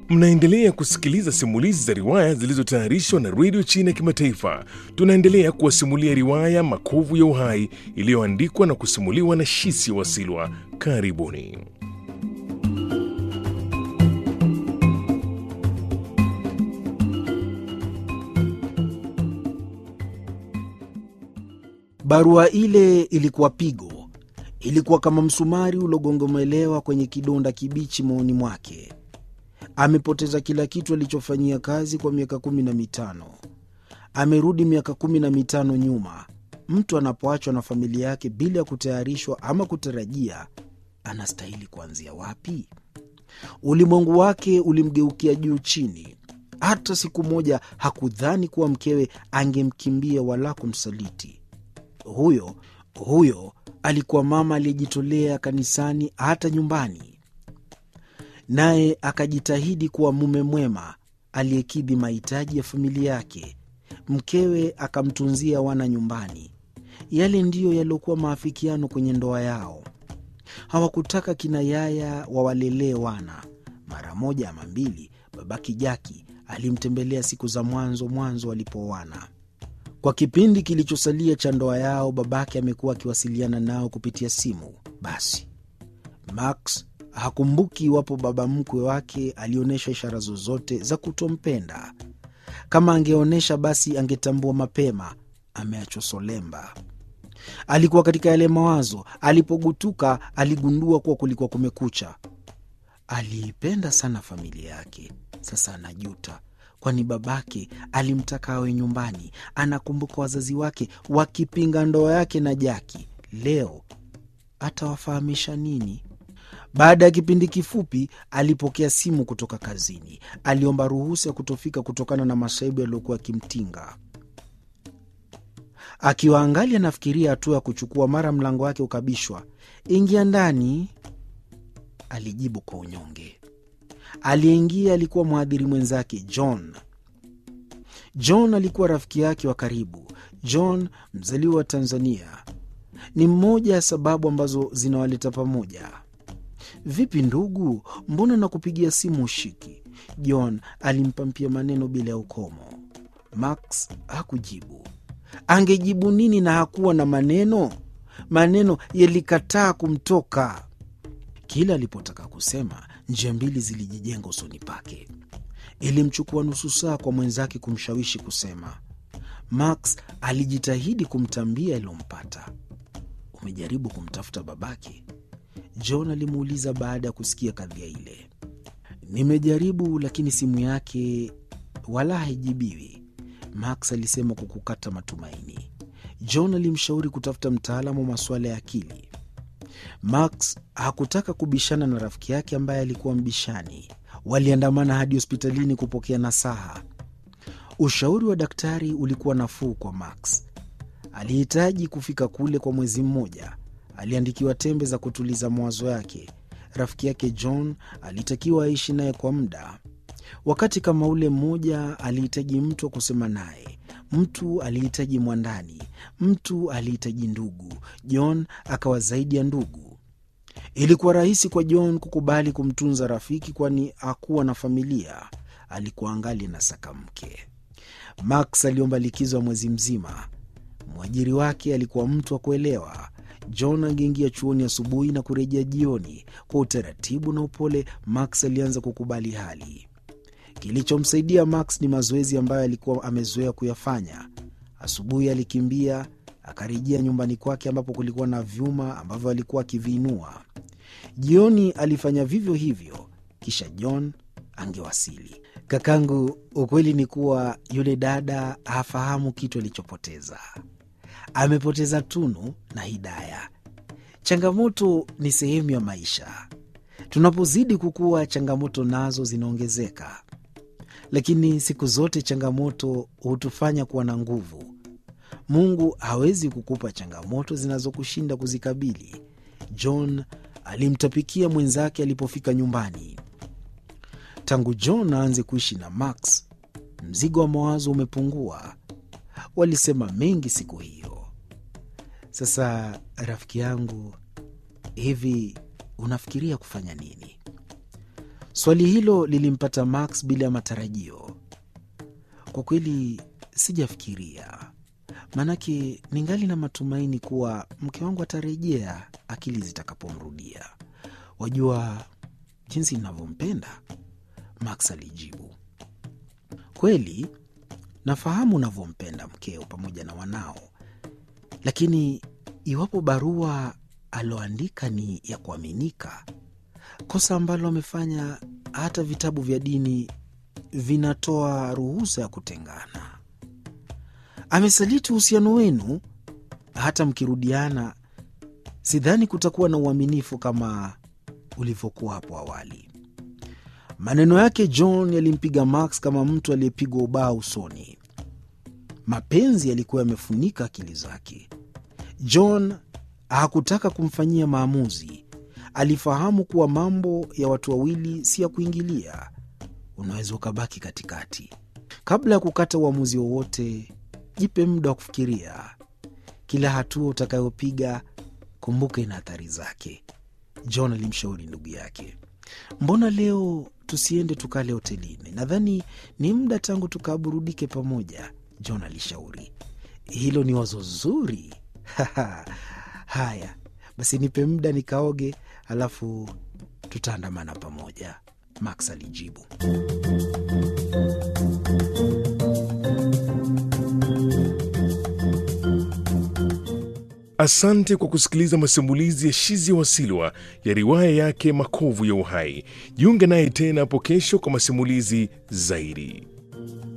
Mnaendelea kusikiliza simulizi za riwaya zilizotayarishwa na redio China ya Kimataifa. Tunaendelea kuwasimulia riwaya Makovu ya Uhai iliyoandikwa na kusimuliwa na Shisi Wasilwa. Karibuni. Barua ile ilikuwa pigo, ilikuwa kama msumari uliogongomelewa kwenye kidonda kibichi moyoni mwake. Amepoteza kila kitu alichofanyia kazi kwa miaka kumi na mitano. Amerudi miaka kumi na mitano nyuma. Mtu anapoachwa na familia yake bila ya kutayarishwa ama kutarajia, anastahili kuanzia wapi? Ulimwengu wake ulimgeukia juu chini. Hata siku moja hakudhani kuwa mkewe angemkimbia wala kumsaliti. Huyo huyo alikuwa mama aliyejitolea kanisani, hata nyumbani, naye akajitahidi kuwa mume mwema aliyekidhi mahitaji ya familia yake. Mkewe akamtunzia wana nyumbani. Yale ndiyo yaliyokuwa maafikiano kwenye ndoa yao. Hawakutaka kina yaya wawalelee wana. Mara moja ama mbili, babaki Jaki alimtembelea siku za mwanzo mwanzo walipooana. Kwa kipindi kilichosalia cha ndoa yao, babake amekuwa akiwasiliana nao kupitia simu. Basi Max hakumbuki iwapo baba mkwe wake alionyesha ishara zozote za kutompenda. Kama angeonyesha, basi angetambua mapema ameachwa solemba. Alikuwa katika yale mawazo. Alipogutuka, aligundua kuwa kulikuwa kumekucha. Aliipenda sana familia yake, sasa anajuta kwani babake alimtaka awe nyumbani. Anakumbuka wazazi wake wakipinga ndoa yake na Jaki. Leo atawafahamisha nini? Baada ya kipindi kifupi, alipokea simu kutoka kazini. Aliomba ruhusa ya kutofika kutokana na masaibu yaliyokuwa yakimtinga. Akiwa angali anafikiria hatua ya kuchukua, mara mlango wake ukabishwa. Ingia ndani, alijibu kwa unyonge. Aliyeingia alikuwa mhadhiri mwenzake John. John alikuwa rafiki yake wa karibu. John, mzaliwa wa Tanzania, ni mmoja ya sababu ambazo zinawaleta pamoja. Vipi ndugu, mbona nakupigia simu ushiki? John alimpampia maneno bila ya ukomo. Max hakujibu. Angejibu nini na hakuwa na maneno? Maneno yalikataa kumtoka. Kila alipotaka kusema njia mbili zilijijenga usoni pake. Ilimchukua nusu saa kwa mwenzake kumshawishi kusema. Max alijitahidi kumtambia yaliyompata. Umejaribu kumtafuta babake? John alimuuliza baada ya kusikia kadhia ile. Nimejaribu, lakini simu yake wala haijibiwi, Max alisema kwa kukata matumaini. John alimshauri kutafuta mtaalamu wa masuala ya akili. Max hakutaka kubishana na rafiki yake ambaye alikuwa mbishani. Waliandamana hadi hospitalini kupokea nasaha. Ushauri wa daktari ulikuwa nafuu kwa Max. Alihitaji kufika kule kwa mwezi mmoja. Aliandikiwa tembe za kutuliza mawazo yake. Rafiki yake John alitakiwa aishi naye kwa muda. Wakati kama ule mmoja, alihitaji mtu wa kusema naye. Mtu alihitaji mwandani, mtu alihitaji ndugu. John akawa zaidi ya ndugu. Ilikuwa rahisi kwa John kukubali kumtunza rafiki, kwani hakuwa na familia. Alikuwa angali na saka mke. Max aliomba likizo ya mwezi mzima. Mwajiri wake alikuwa mtu wa kuelewa. John angeingia chuoni asubuhi na kurejea jioni. Kwa utaratibu na upole, Max alianza kukubali hali. Kilichomsaidia Max ni mazoezi ambayo alikuwa amezoea kuyafanya. Asubuhi alikimbia akarejea nyumbani kwake ambapo kulikuwa na vyuma ambavyo alikuwa akiviinua. Jioni alifanya vivyo hivyo, kisha John angewasili. Kakangu, ukweli ni kuwa yule dada hafahamu kitu alichopoteza. Amepoteza Tunu na Hidaya. Changamoto ni sehemu ya maisha. Tunapozidi kukua, changamoto nazo zinaongezeka, lakini siku zote changamoto hutufanya kuwa na nguvu. Mungu hawezi kukupa changamoto zinazokushinda kuzikabili. John alimtapikia mwenzake alipofika nyumbani. Tangu John aanze kuishi na Max, mzigo wa mawazo umepungua. Walisema mengi siku hiyo. Sasa rafiki yangu, hivi unafikiria kufanya nini? Swali hilo lilimpata Max bila ya matarajio. Kwa kweli sijafikiria, maanake ningali na matumaini kuwa mke wangu atarejea akili zitakapomrudia. Wajua jinsi ninavyompenda, Max alijibu. Kweli nafahamu unavyompenda mkeo pamoja na wanao, lakini iwapo barua aloandika ni ya kuaminika, kosa ambalo amefanya hata vitabu vya dini vinatoa ruhusa ya kutengana. Amesaliti uhusiano wenu, hata mkirudiana, sidhani kutakuwa na uaminifu kama ulivyokuwa hapo awali. Maneno yake John yalimpiga Max kama mtu aliyepigwa ubao usoni. Mapenzi yalikuwa yamefunika akili zake. John hakutaka kumfanyia maamuzi. Alifahamu kuwa mambo ya watu wawili si ya kuingilia, unaweza ukabaki katikati. Kabla ya kukata uamuzi wowote, jipe muda wa kufikiria. Kila hatua utakayopiga, kumbuka ina athari zake. John alimshauri ndugu yake. Mbona leo tusiende tukale hotelini? Nadhani ni muda tangu tukaburudike pamoja, John alishauri. Hilo ni wazo zuri. Haya basi, nipe muda nikaoge, alafu tutaandamana pamoja, Max alijibu. Asante kwa kusikiliza masimulizi ya Shizia Wasilwa ya riwaya yake Makovu ya Uhai. Jiunge naye tena hapo kesho kwa masimulizi zaidi.